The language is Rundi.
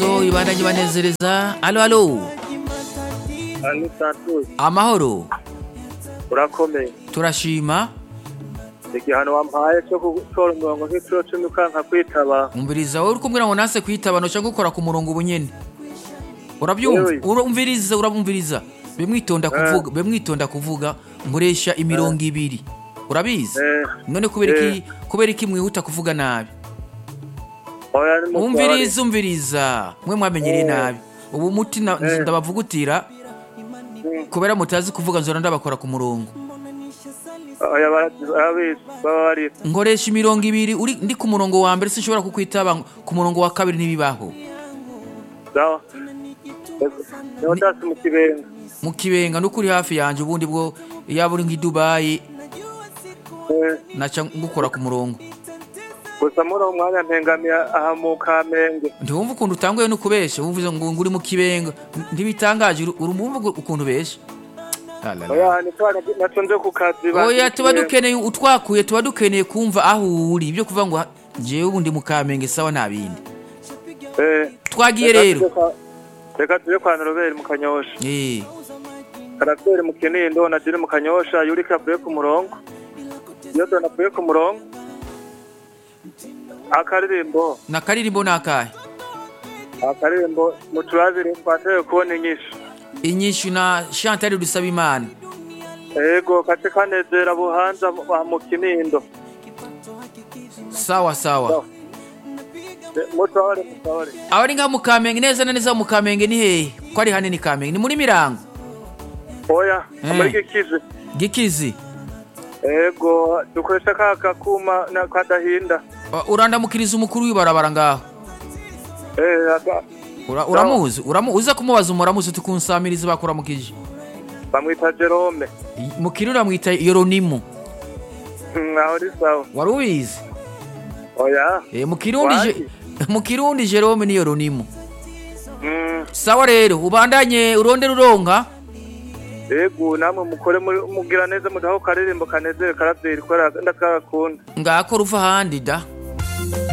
imisozo ibandanye banezereza alo alo Ani Santos amahoro urakomeye turashima igihano wampaye cyo gutora umurongo nk'icuro cumi ukanka kwitaba umviriza wowe uri kumbwira ngo nase kwitaba noca gukora ku murongo ubu nyene urabyumva Yewe. urumviriza urabumviriza bemwitonda kuvuga bemwitonda kuvuga nkoresha imirongo ibiri urabizi Eh, none kubera iki kubera iki mwihuta kuvuga nabi oya ni mutware. umviriza umviriza mwe mwamenyereye Eh. nabi ubu muti na- Eh. ndabavugutira kubera mutazi kuvuga nzora ndabakora ku murongo oya barazi- barabizi baba bari nkoresha imirongo ibiri uri ndi ku murongo wa mbere sinshobora kukwitaba ku murongo wa kabiri ntibibaho sawa niho ndasi mu kibenga mu kibenga nuko uri hafi yanjye ubundi bwo yaba uri nk'i dubayi Eh, naca ngukora ku murongo gusa muri uwo mwanya mpengamiye aha mu kamenge ntiwumva ukuntu utanguye no kubesha wumva ngo ngo uri mu kibenga ntibitangaje uri- urumva ukuntu ubesha La, la, la. oya ni twana naco nje ku kazi ba- oya tuba Kibenga. dukeneye utwakuye tuba dukeneye kumva aho uri ibyo kuvuga ngo ha- jewe ubundi mu kamenge sawa nta bindi Eh, twagiye reka rero tuje kwa- reka tuje kwa noroberi mu kanyosha Eh, karaseri mu kinindo na jiri mu kanyosha yurika avuye ku murongo iyo dona avuye ku murongo akaririmbo na karirimbo ni akahe akaririmbo mu turabiri twashoboye kubona inyishu inyishu na chantal dusaba imana ego kace kanezera buhanza mu- mu kinindo sawa sawa mutore mutore aho ari nka mu kamenge neza na neza mu kamenge ni hehe ko ari hanini kamenge ni muri mirango oya Eh. muri gikize gikizi ego dukoresha ka kakuma na kadahinda Uh, urandamukiriza umukuru w'ibarabara ngaho eh aka- Ura- uramuzi uramu uza kumubaza umuramuzi uti kunsamiriza bakuramukije bamwita Jerome I- mukiri uramwita yoronimu nkaho ari sawa wari ubizi oya Eh, mu kirundi je- mu kirundi jerome ni yoronimu Mm, sawa rero ubandanye urondera uronka ego namwe mukore muri- mugira neza mudaho karirimbo kanezere karavyeri ko ndakakunda ngako ruva ahandi da